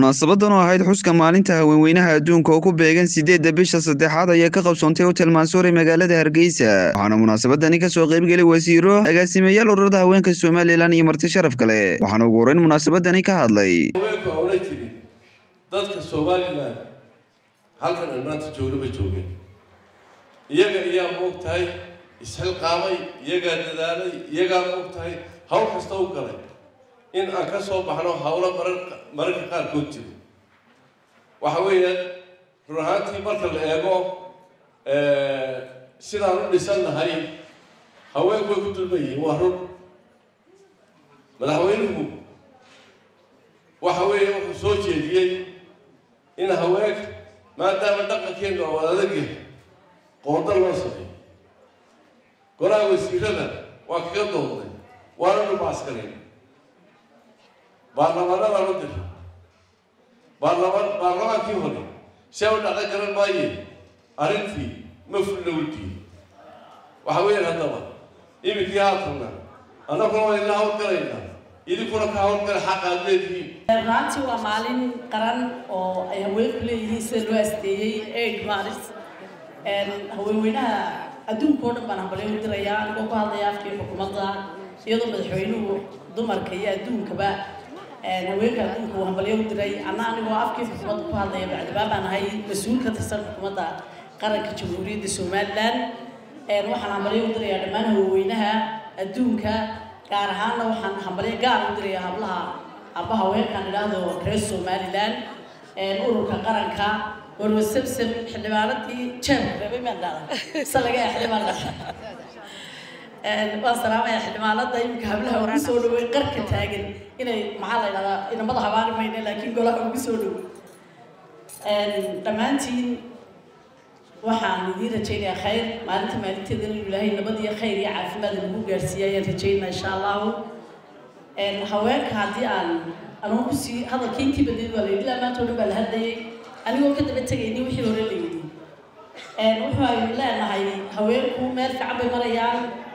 munaasabadan oo ahayd xuska maalinta haweenweynaha adduunka oo ku beegan sideedda bisha saddexaad ayaa ka qabsoontay hotel mansuure magaalada hargeysa waxaana munaasabadani kasoo qaybgelay wasiiro agaasimayaal ururada haweenka somalilan iyo marti sharaf kale waxaana ugu horeyn munaasabadani ka hadlay haweenku hawla jirin dadka somalilan halkan aan maanta joogna bay joogeen iyaga ayaa moog tahay isxilqaamay iyagaa dadaalay iyagaa moog tahay hawl kasta u galay in aan ka soo baxno hawlo marar mararka qaarkood jiro waxa weeyaan run ahaantii marka la eego sidaan u dhisan nahay haweenku way ku dulman yihiin waa run madaxweynuhu waxa weeye wuxuu soo jeediyey in haweenka maadaama dhaqankeenu oo adag yahay qooda loo sameeyo golaha wasiirada waa kaga doodnay waana dhumaaskarin baarlamaanadaan u diray baarlamaan baarlamaankii hore see u dhaqan garan maaye arrintii ma fulna wuldiin waxa weeyaan haddaba iminkii haatanna annaguna waa ila hawlgalaynaa idinkuna ka hawlgala xaq aad leedihiin runtii waa maalin qaran oo ay haweenku leeyihiin sida loo asteeyey aid maalis haweenweynaha adduunka oo dhan baan hambalyo u dirayaa anigoo ku hadlaya afkii xukuumadda iyadoo madaxweynuhu dumarka iyo adduunkaba haweenka adduunka uu hambalyo u diray anna anigoo afkii xukuumadda ku hadlaya bacdibaa baan ahay mas-uul ka tirsan xukuumadda qaranka jamhuuriyadda somalilan waxaan hambalyo u dirayaa dhammaan haweenweynaha adduunka gaar ahaanna waxaan hambalyo gaar u dirayaa hablaha aba haweenkaan idhaahdo reer somalilan ururka qaranka warwa sabsab xildhibaanadii jeebka reebay maan dhahda salaga xildhibaan waan salaamaya xildhibaanada iminka hablaha ugu soo dhawey qarka taagan inay maxaa la idhahdaa inamada habaari mayna laakiin golaha ugu soo dhawey dhammaantiin waxaan idiin rajaynayaa khayr maalinta maalinteeda inuu ilaahay nabad iyo khayr iyo caafimaad lagu gaarsiiya ayaan rajaynaa insha allahu haweenka haddii aan anugu kusii hadalkii intii badeed waa la yidhi ilaa maanta o dhan baa la hadlayay anigoo ka daba tegayni wixii hore la yidhi wuxuu aynu leenahay haweenku meel fiican bay marayaan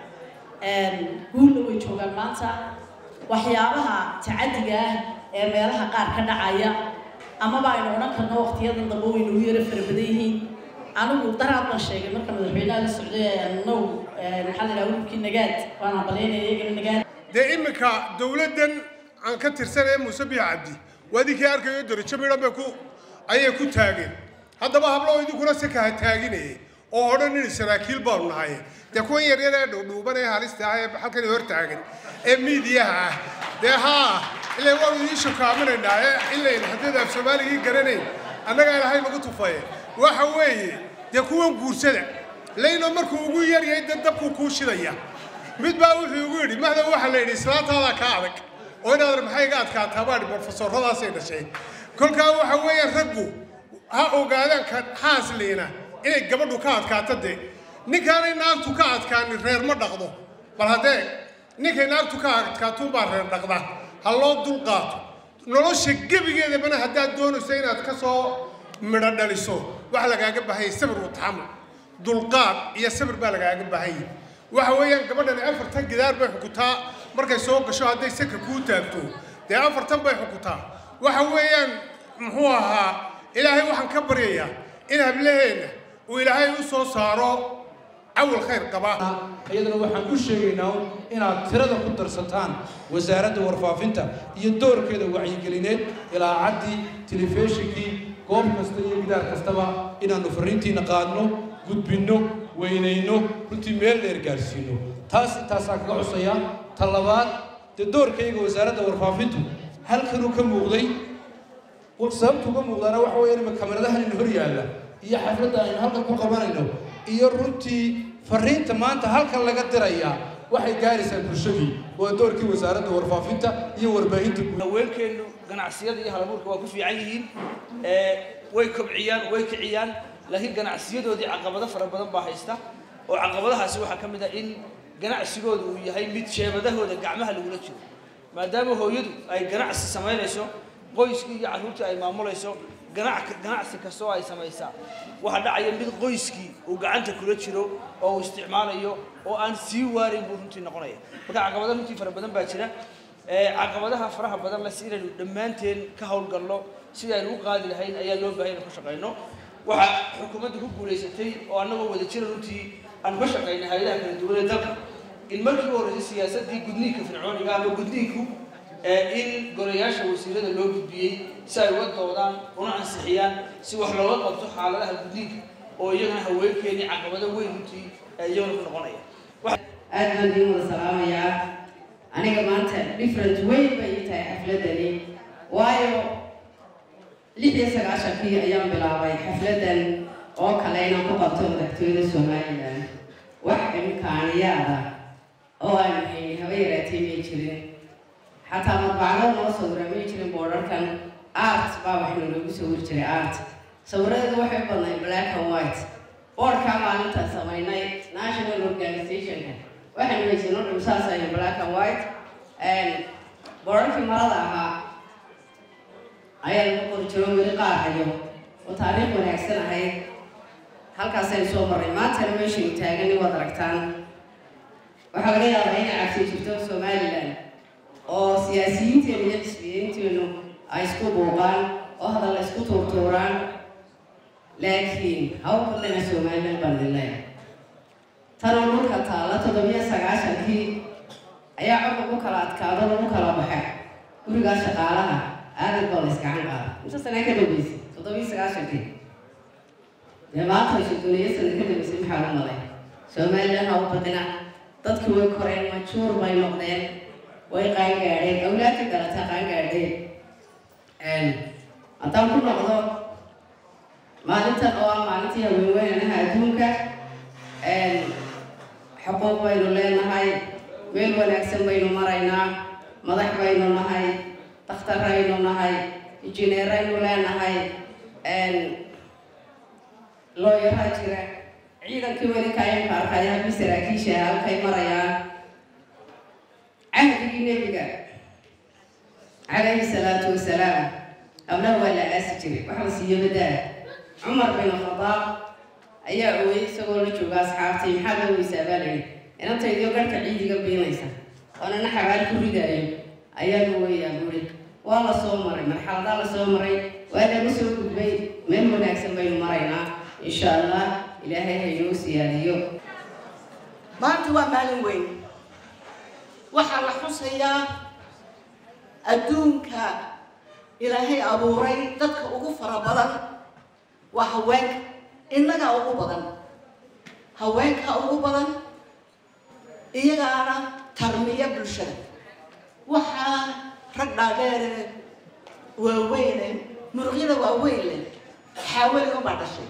guulna way joogaan maanta waxyaabaha tacadiga ah ee meelaha qaar ka dhacaya amaba aynu odhan karno waqtiyadan dambe way nagu yaro fara badan yihiin anigu daraad baan sheegay marka madaxweynaha la socday now maxaa la yidhaha wiilkii nagaad waan hambalyaynaya iyagana nagaad dee iminka dowladdan aan ka tirsanaya muuse biix cabdi waa idinkii arkayo darajo midhan bay ku ayay ku taageen haddaba hablo idinkuna si kaha taaginayay oo odhan in saraakiil baanu nahay dee kuwan yaryar ee dhuudhuuban ee halista ah ee halkan hor taagan ee miidiyaha ah dee haa ilaa waanu idiin shukaaminaynaa ee ilayn haddii af soomaaligii garanayn annagaa ilahay nagu tufaye waxa weeye dee kuwan guursada layno markuu ugu yaryahay dee dabkuu kuu shidaya mid baa wuxuu ugu yidhi mahda waxaa la yidhi islaantaadaa ka adag oo inaad maxay iga adkaataa baa dhi brofesoradaasay dhashay kolkaa waxa weeyaan raggu ha ogaadaan ka xaasliina inay gabadhu ka adkaato dee ninkaanay naagtu ka adkaanin reer ma dhaqdo bal haddee ninkay naagtu ka adkaatuun baa reer dhaqda ha loo dul qaato nolosha gebigeedabana haddaad doonayso inaad ka soo midho dhaliso waxa lagaaga baahanya sabir u taxamul dulqaad iyo sabir baa lagaaga baahanya waxa weeyaan gabadhani afartan gidaar bay xukutaa markay soo gasho hadday saka kuu taagto dee afartan bay xukutaa waxa weeyaan muxuu ahaa ilaahay waxaan ka baryayaa in hablaheenna uu ilaahay u soo saaro cawal khayr qaba iyadana waxaan ku sheegaynaa inaad tirada ku darsataan wasaaradda warfaafinta iyo doorkeeda wacyigelineed ilaacaddii telefishinkii goob kasta iyo gidaar kastaba inaannu farriintiina qaadno gudbinno weynayno runtii meel dheer gaarsiino taas intaasaa kaga cusaya ta labaad dee doorkayga wasaaradda warfaafintu halkanuu ka muuqday sababtu uga muuqdaana waxa weya ima kamaradahan ina hor yaalla iyo xafladda aynu halkan ku qabanayno iyo runtii farriinta maanta halkan laga diraya waxay gaaraysaa bulshadii waa doorkii wasaaradda warfaafinta iyo warbaahinta haweenkeennu ganacsiyada iyo halabuurka waa ku fiican yihiin way kobciyaan way kiciyaan laakiin ganacsiyadoodii caqabado fara badan baa haysta oo caqabadahaasi waxaa ka mid ah in ganacsigooda uu yahay mid sheebadahooda gacmaha lagula jiro maadaama hooyadu ay ganacsi samaynayso qoyskii iyo carruurtii ay maamulayso ganacsi kastoo ay samaysaa waxaa dhacaya mid qoyskii uu gacanta kula jiro oo uu isticmaalayo oo aan sii waarin buu runtii noqonaya marka caqabado runtii fara badan baa jira caqabadaha faraha badan le si inaynu dhammaanteen ka howlgalno sidii aynu u qaadi lahayn ayaa loo baahay inaan ku shaqayno waxaa xukuumadda ku guulaysatay oo annagoo wada jira runtii aan ka shaqaynay hayadaha kala duwan ee dalka in markii u horreysay siyaasaddii gudniinka fircooniga ama gudniinku in golayaasha wasiirada loo gudbiyey si ay uga doodaan una ansixiyaan si wax looga qabto xaaladaha gudniinka oo iyagana haweenkeennii caqabado weyn runtii iyagana ku noqonaya aad baan idiin wada salaamayaa aniga maanta different weyn bay ii tahay xafladani waayo lix iyo sagaashankii ayaan bilaabay xafladan oo kale inaan ku qabto madaxtooyada somalilan wax imkaaniyaada oo aan haynin haba yaraatee may jirin xataa madbacdo noo sawira may jirin boodharkan art baa waxna loogu sawiri jiray art sawiradeedu waxay u badnayd black and white boodhkaa maalintaan samaynay national organizationka waxaanu haysano dhimsaas ayan black and white boodharkii marada ahaa ayaa lagu qori jiro weli qaar hayo oo taariikh wanaagsan ahayd halkaasaynu soo marray maantana meeshaynu taagani waad aragtaan waxaa laga yaabaa inay cabsi jirto somalilan oo siyaasiyiinteenu iyo xisbiyiinteenu ay isku buuqaan oo hadalla isku tuurtuuraan laakiin haw badlana somalilan baan idin leeyahay tanoo dhulka taalla toddobiyo sagaashankii ayaa cod lagu kala adkaado lagu kala baxay gurigaa shaqaalaha aadad baa la iskacan qaada inta sanaa ka dambeysay toddobiyo sagaashankii dee maanta shadoniyo sana ka dambeysay maxaa la malay somalilan haw badina dadkii way koreen majuur bay noqdeen way qaangaadheen awlaadka galata qaangaadheen haddaan ku noqdo maalintan oo ah maalintii haweenweynanaha adduunka xuquuq baynu leenahay meel wanaagsan baynu maraynaa madax baynu nahay dakhtaraynu nahay injineeraynu leenahay looyaraa jira ciidankii weli kaayamka arkaya halkii saraakiisha halkay marayaan cahdigii nebiga calayhi salaatu wasalaam abnaha waa la aasi jiray wax la siiyo badaa cumar bin khadaab ayaa ooyey isagoo la jooga asxaabtii maxaad la weysaa baa layihi inantaydiyo garhka ciidiga biinaysa oonana xabaal ku ridaayo ayaa la weeyaa buri waa la soo maray marxaladaa la soo maray waa laga soo gudbay meel wanaagsan baynu maraynaa insha allah ilaahay haynoo siyaadiyo maanta waa maalin weyn waxaa la xusayaa adduunka ilaahay abuuray dadka ugu fara badan waa haweenka innagaa ugu badan haweenka ugu badan iyagaana tarmiya bulshada waxaa rag dhaadheere waaweyne muruqyada waaweyn leh xaawaliga baa dhashay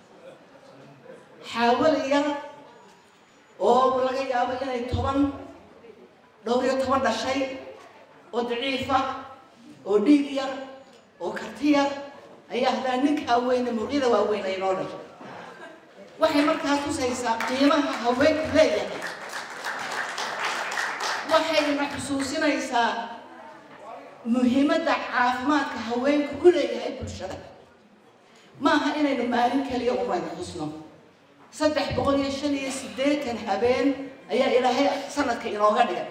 xaawali yar oo laga yaabo inay toban dhowr iyo toban dhashay oo daciifa oo dhiig yar oo karti yar ayaa haddaa ninkaa weyne muruqyada waaweyn ay noo dhashay waxay markaa tusaysaa qiimaha haweenku leeyahay waxayna xusuusinaysaa muhiimadda caafimaadka haweenku u leeyahay bulshada maaha inaynu maalin keliya umayna xusno saddex boqol iyo shan iyo siddeetan habeen ayaa ilaahay sanadka inooga dhigay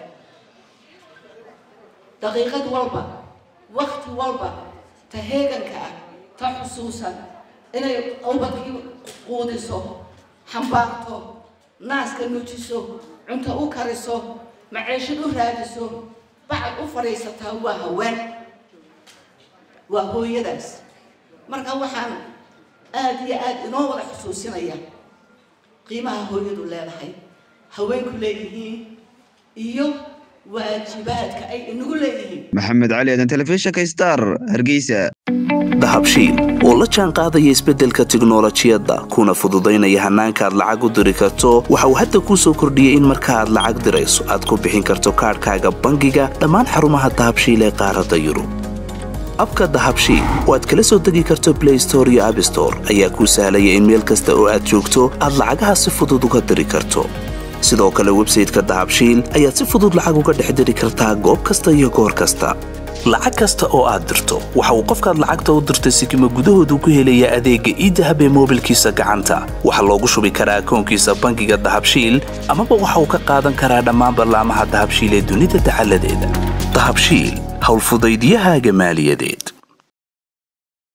daqiiqad walba wakti walba ta heeganka ah ta xusuusan inay ubadkii quudiso xambaarto naaska nuujiso cunto u kariso maceeshad u raadiso bacad u fadhiisataa waa haween waa hooyadaas marka waxaan aada iyo aada inoo wada xusuusinaya qiimaha hooyadu leedahay haweenku leeyihiin iyo waajibaadka ay inagu leeyihiin maxamed cali aadan telefishinka star hargeysa dahabshiil oo la jaan qaadaya isbeddelka tiknolojiyadda kuna fududaynaya hannaanka aad lacag u diri karto waxa uu hadda kuu soo kordhiyey in marka aad lacag dirayso aad ku bixin karto kaadhkaaga bangiga dhammaan xarumaha dahabshiil ee qaaradda yurub abka dahabshiil oo aad kala soo degi karto blay store iyo abstore ayaa kuu sahlaya in meel kasta oo aad joogto aad lacagaha si fudud uga diri karto sidoo kale websayteka dahabshiil ayaad si fudud lacag uga dhex diri kartaa goob kasta iyo goor kasta lacag kasta oo aad dirto waxa uu qofkaad lacagta u dirtay sikima gudahoodu ku helayaa adeegga iidahab ee moobilkiisa gacanta waxaa loogu shubi karaa akoonkiisa bangiga dahabshiil amaba waxa uu ka qaadan karaa dhammaan ballaamaha dahabshiil ee dunida dacaladeeda dahabshiil howlfudaydyahaaga maaliyadeed